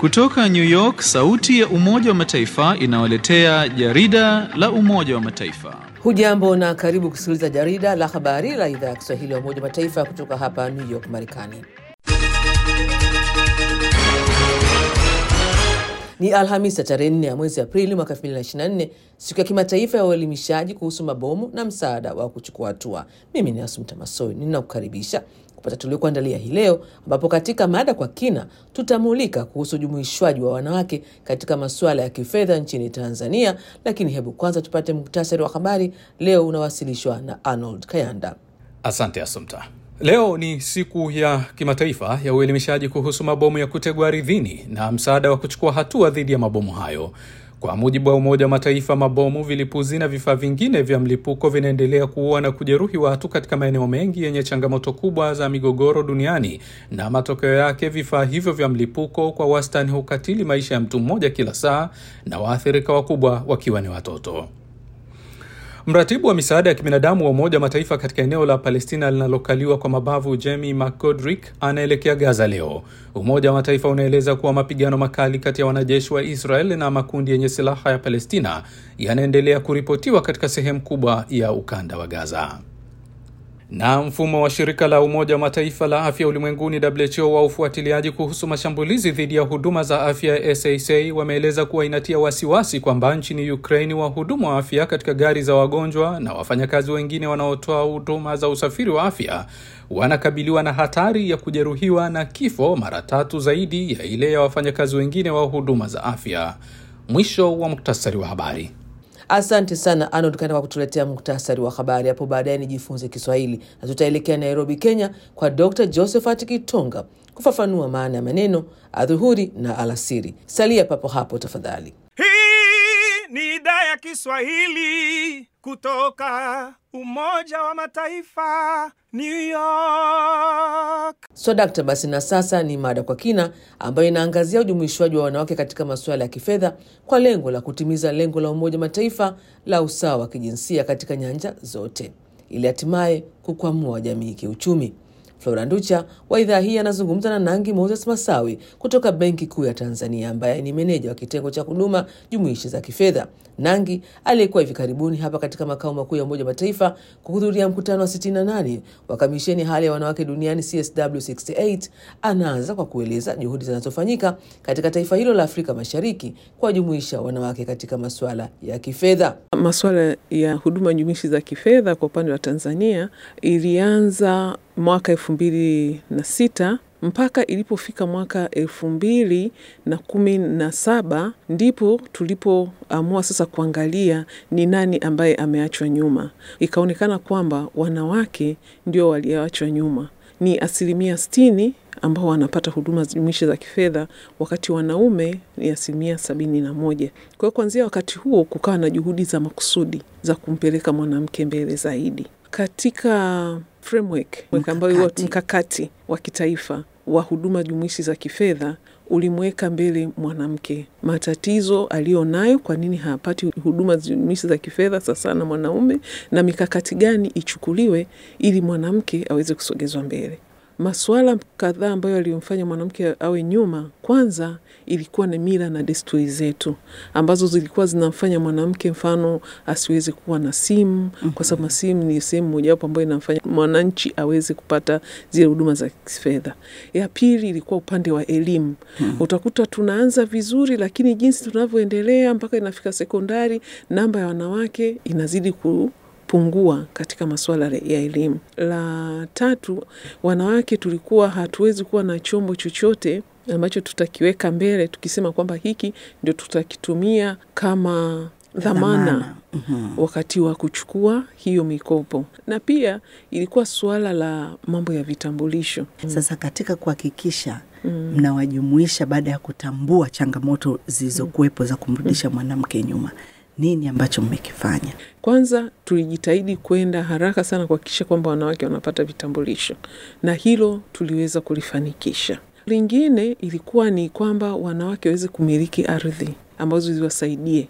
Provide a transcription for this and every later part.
Kutoka New York, sauti ya Umoja wa Mataifa inawaletea jarida la Umoja wa Mataifa. Hujambo na karibu kusikiliza jarida la habari la idhaa ya Kiswahili ya Umoja wa Mataifa kutoka hapa New York, Marekani. Ni Alhamisi ya tarehe 4 ya mwezi Aprili mwaka 2024, siku ya kimataifa ya uelimishaji kuhusu mabomu na msaada wa kuchukua hatua. Mimi ni Asumta Masoi, ninakukaribisha kupata tuliokuandalia hii leo, ambapo katika mada kwa kina tutamulika kuhusu ujumuishwaji wa wanawake katika masuala ya kifedha nchini Tanzania. Lakini hebu kwanza tupate muktasari wa habari leo, unawasilishwa na Arnold Kayanda. Asante Asumta. Leo ni siku ya kimataifa ya uelimishaji kuhusu mabomu ya kutegwa ardhini na msaada wa kuchukua hatua dhidi ya mabomu hayo. Kwa mujibu wa Umoja wa Mataifa, mabomu, vilipuzi na vifaa vingine vya mlipuko vinaendelea kuua na kujeruhi watu katika maeneo mengi yenye changamoto kubwa za migogoro duniani, na matokeo yake vifaa hivyo vya mlipuko kwa wastani hukatili maisha ya mtu mmoja kila saa, na waathirika wakubwa wakiwa ni watoto. Mratibu wa misaada ya kibinadamu wa Umoja wa Mataifa katika eneo la Palestina linalokaliwa kwa mabavu Jamie McGodrick anaelekea Gaza leo. Umoja wa Mataifa unaeleza kuwa mapigano makali kati ya wanajeshi wa Israel na makundi yenye silaha ya Palestina yanaendelea kuripotiwa katika sehemu kubwa ya ukanda wa Gaza na mfumo wa shirika la Umoja wa Mataifa la afya ulimwenguni WHO wa ufuatiliaji kuhusu mashambulizi dhidi ya huduma za afya ya SASA wameeleza kuwa inatia wasiwasi kwamba nchini Ukraini wahudumu wa afya katika gari za wagonjwa na wafanyakazi wengine wanaotoa huduma za usafiri wa afya wanakabiliwa na hatari ya kujeruhiwa na kifo mara tatu zaidi ya ile ya wafanyakazi wengine wa huduma za afya. Mwisho wa muktasari wa habari. Asante sana Arnold Kanda kwa kutuletea muktasari wa habari. Hapo baadaye nijifunze Kiswahili na tutaelekea Nairobi, Kenya, kwa Dr Josephat Kitonga kufafanua maana ya maneno adhuhuri na alasiri. Salia papo hapo tafadhali. Hii ni idhaa ya Kiswahili kutoka Umoja wa Mataifa, New York. So dakta, basi na sasa ni mada kwa kina ambayo inaangazia ujumuishwaji wa wanawake katika masuala ya kifedha kwa lengo la kutimiza lengo la Umoja wa Mataifa la usawa wa kijinsia katika nyanja zote ili hatimaye kukwamua jamii kiuchumi. Flora Nducha wa idhaa hii anazungumza na Nangi Moses Masawi kutoka Benki Kuu ya Tanzania, ambaye ni meneja wa kitengo cha huduma jumuishi za kifedha. Nangi aliyekuwa hivi karibuni hapa katika makao makuu ya Umoja wa Mataifa kuhudhuria mkutano wa 68 wa kamisheni hali ya wanawake duniani CSW68, anaanza kwa kueleza juhudi zinazofanyika katika taifa hilo la Afrika Mashariki kuwajumuisha wanawake katika masuala ya kifedha. Masuala ya huduma jumuishi za kifedha kwa upande wa Tanzania ilianza mwaka elfu mbili na sita mpaka ilipofika mwaka elfu mbili na kumi na saba ndipo tulipoamua sasa kuangalia ni nani ambaye ameachwa nyuma. Ikaonekana kwamba wanawake ndio walioachwa nyuma, ni asilimia sitini ambao wanapata huduma jumuishi za kifedha wakati wanaume ni asilimia sabini na moja. Kwa hiyo kuanzia wakati huo kukawa na juhudi za makusudi za kumpeleka mwanamke mbele zaidi katika framework ambayo mkakati wa kitaifa wa huduma jumuishi za kifedha ulimweka mbele mwanamke, matatizo aliyo nayo, kwa nini hapati huduma jumuishi za kifedha sasa na mwanaume, na mikakati gani ichukuliwe ili mwanamke aweze kusogezwa mbele. Masuala kadhaa ambayo aliyomfanya mwanamke awe nyuma, kwanza ilikuwa ni mila na desturi zetu ambazo zilikuwa zinamfanya mwanamke, mfano, asiweze kuwa na simu mm -hmm. kwa sababu simu ni sehemu mojawapo ambayo inamfanya mwananchi aweze kupata zile huduma za kifedha. Ya pili ilikuwa upande wa elimu mm -hmm. utakuta tunaanza vizuri, lakini jinsi tunavyoendelea mpaka inafika sekondari, namba ya wanawake inazidi ku pungua katika masuala ya elimu. La tatu, wanawake tulikuwa hatuwezi kuwa na chombo chochote ambacho tutakiweka mbele tukisema kwamba hiki ndio tutakitumia kama dhamana mm -hmm. wakati wa kuchukua hiyo mikopo, na pia ilikuwa suala la mambo ya vitambulisho. Sasa katika kuhakikisha mnawajumuisha mm. baada ya kutambua changamoto zilizokuwepo za kumrudisha mwanamke nyuma nini ambacho mmekifanya? Kwanza tulijitahidi kwenda haraka sana kuhakikisha kwamba wanawake wanapata vitambulisho, na hilo tuliweza kulifanikisha. Lingine ilikuwa ni kwamba wanawake waweze kumiliki ardhi ambazo ziwasaidie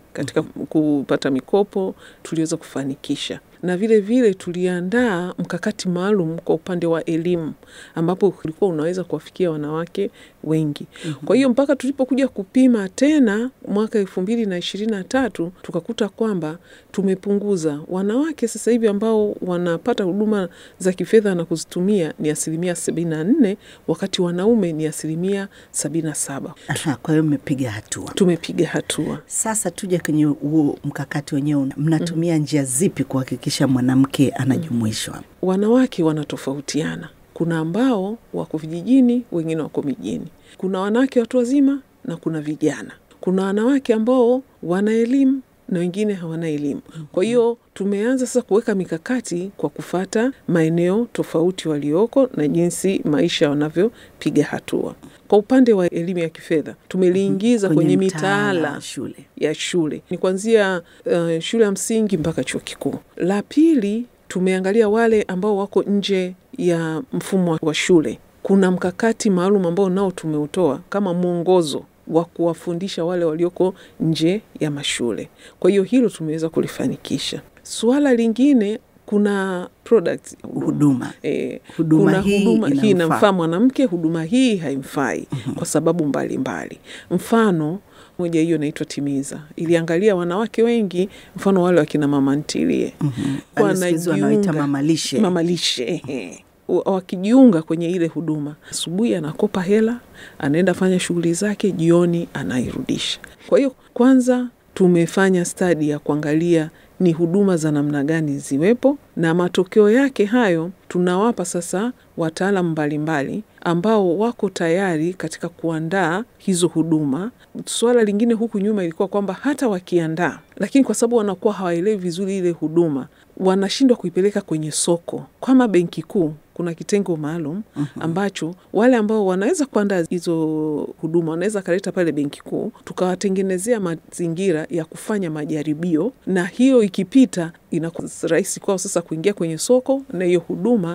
katika kupata mikopo tuliweza kufanikisha na vile vile tuliandaa mkakati maalum kwa upande wa elimu ambapo ulikuwa unaweza kuwafikia wanawake wengi. Kwa hiyo mpaka tulipokuja kupima tena mwaka elfu mbili na ishirini na tatu tukakuta kwamba tumepunguza wanawake sasa hivi ambao wanapata huduma za kifedha na kuzitumia ni asilimia sabini na nne wakati wanaume ni asilimia sabini na saba. Aha, kwa hiyo mmepiga hatua. Tumepiga hatua. Sasa tuje kwenye huo mkakati wenyewe, mnatumia njia zipi kuhakikisha mwanamke anajumuishwa? Wanawake wanatofautiana. Kuna ambao wako vijijini, wengine wako mijini. Kuna wanawake watu wazima na kuna vijana. Kuna wanawake ambao wana elimu na wengine hawana elimu. Kwa hiyo tumeanza sasa kuweka mikakati kwa kufata maeneo tofauti walioko na jinsi maisha wanavyopiga hatua. Kwa upande wa elimu ya kifedha tumeliingiza kwenye, kwenye mitaala shule. ya shule ni kuanzia uh, shule ya msingi mpaka chuo kikuu. La pili tumeangalia wale ambao wako nje ya mfumo wa shule. Kuna mkakati maalum ambao nao tumeutoa kama mwongozo wa kuwafundisha wale walioko nje ya mashule. Kwa hiyo hilo tumeweza kulifanikisha. Suala lingine kuna product huduma e, huduma kuna hii huduma hii inamfaa. inamfaa mwanamke, huduma hii haimfai kwa sababu mbalimbali mbali. Mfano moja hiyo inaitwa Timiza, iliangalia wanawake wengi, mfano wale wakina mama ntilie Wale siku hizi wanaita mamalishe. mamalishe ehe. Wa- wakijiunga kwenye ile huduma, asubuhi anakopa hela, anaenda fanya shughuli zake, jioni anairudisha. Kwa hiyo kwanza tumefanya stadi ya kuangalia ni huduma za namna gani ziwepo, na matokeo yake hayo tunawapa sasa wataalam mbalimbali ambao wako tayari katika kuandaa hizo huduma. Suala lingine huku nyuma ilikuwa kwamba hata wakiandaa, lakini kwa sababu wanakuwa hawaelewi vizuri ile huduma, wanashindwa kuipeleka kwenye soko. Kama Benki Kuu kuna kitengo maalum ambacho wale ambao wanaweza kuandaa hizo huduma wanaweza kaleta pale Benki Kuu, tukawatengenezea mazingira ya kufanya majaribio, na hiyo ikipita inakuwa rahisi kwao sasa kuingia kwenye soko na hiyo huduma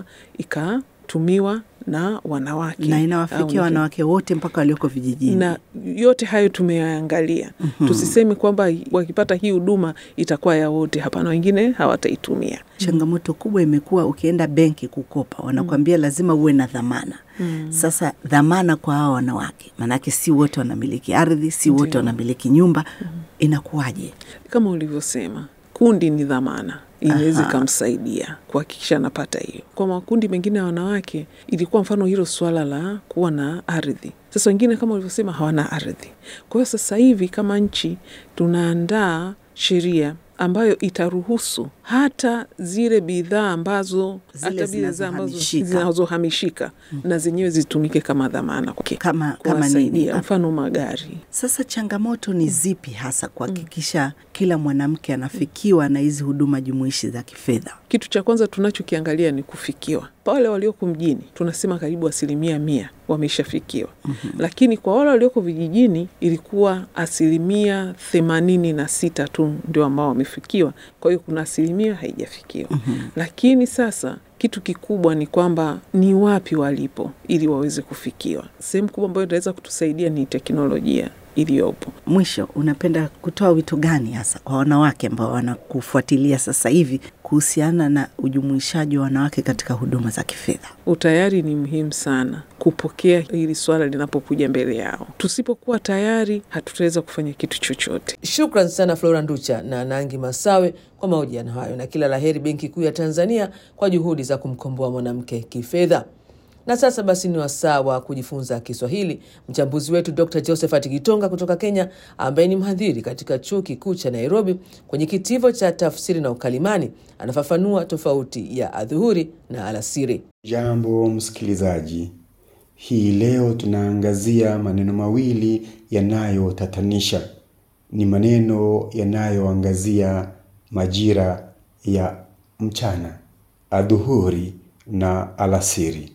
ikatumiwa na wanawake na au inawafikia ni- wanawake wote mpaka walioko vijijini. na yote hayo tumeyaangalia. Tusiseme kwamba wakipata hii huduma itakuwa ya wote. Hapana, wengine hawataitumia. Changamoto kubwa imekuwa ukienda benki kukopa, wanakwambia lazima uwe na dhamana. Sasa dhamana kwa hawa wanawake, maanake si wote wanamiliki ardhi, si wote Ndio. wanamiliki nyumba, inakuwaje? Kama ulivyosema, kundi ni dhamana inaweza Aha. ikamsaidia kuhakikisha anapata hiyo. Kwa makundi mengine ya wanawake ilikuwa mfano hilo swala la kuwa na ardhi. Sasa wengine kama ulivyosema hawana ardhi. Kwa hiyo sasa hivi kama nchi tunaandaa sheria ambayo itaruhusu hata zile bidhaa ambazo Zile hata bidhaa ambazo zinazohamishika. zinazohamishika na zenyewe zitumike kama dhamana kwake, Kama- kama kuwasaidia. nini? mfano magari Sasa changamoto ni zipi hasa kuhakikisha kila mwanamke anafikiwa na hizi huduma jumuishi za kifedha? Kitu cha kwanza tunachokiangalia ni kufikiwa. Wale walioko mjini tunasema karibu asilimia mia wameshafikiwa, lakini kwa wale walioko vijijini ilikuwa asilimia themanini na sita tu ndio ambao wamefikiwa. Kwa hiyo kuna asilimia haijafikiwa, lakini sasa kitu kikubwa ni kwamba ni wapi walipo ili waweze kufikiwa. Sehemu kubwa ambayo itaweza kutusaidia ni teknolojia iliyopo. Mwisho, unapenda kutoa wito gani hasa kwa wanawake ambao wanakufuatilia sasa hivi kuhusiana na ujumuishaji wa wanawake katika huduma za kifedha? Utayari ni muhimu sana kupokea hili swala linapokuja mbele yao. Tusipokuwa tayari, hatutaweza kufanya kitu chochote. Shukran sana Flora Nducha na Nangi Masawe kwa mahojiano hayo, na kila laheri Benki Kuu ya Tanzania kwa juhudi za kumkomboa mwanamke kifedha. Na sasa basi ni wasaa wa kujifunza Kiswahili. Mchambuzi wetu Dr Josephat Gitonga kutoka Kenya, ambaye ni mhadhiri katika chuo kikuu cha Nairobi kwenye kitivo cha tafsiri na ukalimani, anafafanua tofauti ya adhuhuri na alasiri. Jambo msikilizaji, hii leo tunaangazia maneno mawili yanayotatanisha. Ni maneno yanayoangazia majira ya mchana, adhuhuri na alasiri.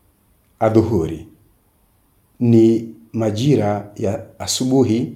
Adhuhuri ni majira ya asubuhi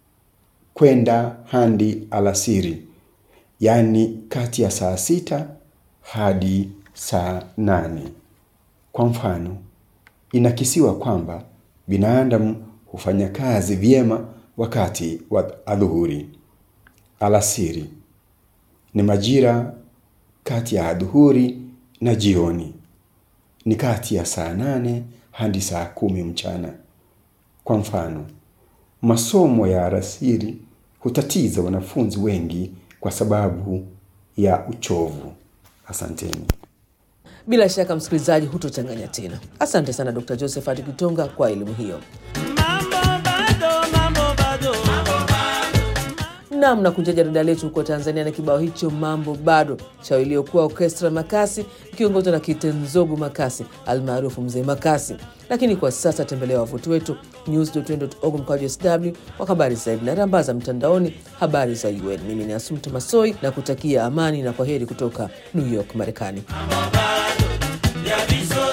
kwenda hadi alasiri, yaani kati ya saa sita hadi saa nane. Kwa mfano, inakisiwa kwamba binadamu hufanya kazi vyema wakati wa adhuhuri. alasiri, ni majira kati ya adhuhuri na jioni, ni kati ya saa nane hadi saa kumi mchana. Kwa mfano, masomo ya alasiri hutatiza wanafunzi wengi kwa sababu ya uchovu. Asanteni. Bila shaka msikilizaji, hutochanganya tena. Asante sana Dr. Josephat Kitonga kwa elimu hiyo. Nam na kunja jarida letu huko Tanzania na kibao hicho mambo bado cha iliyokuwa Orkestra Makasi ikiongozwa na Kitenzogu Makasi almaarufu Mzee Makasi. Lakini kwa sasa tembelea wavuti wetu news.org mkwaju sw kwa habari zaidi na rambaza mtandaoni habari za UN. Mimi ni Asumta Masoi na kutakia amani na kwa heri kutoka New York, Marekani. ya viso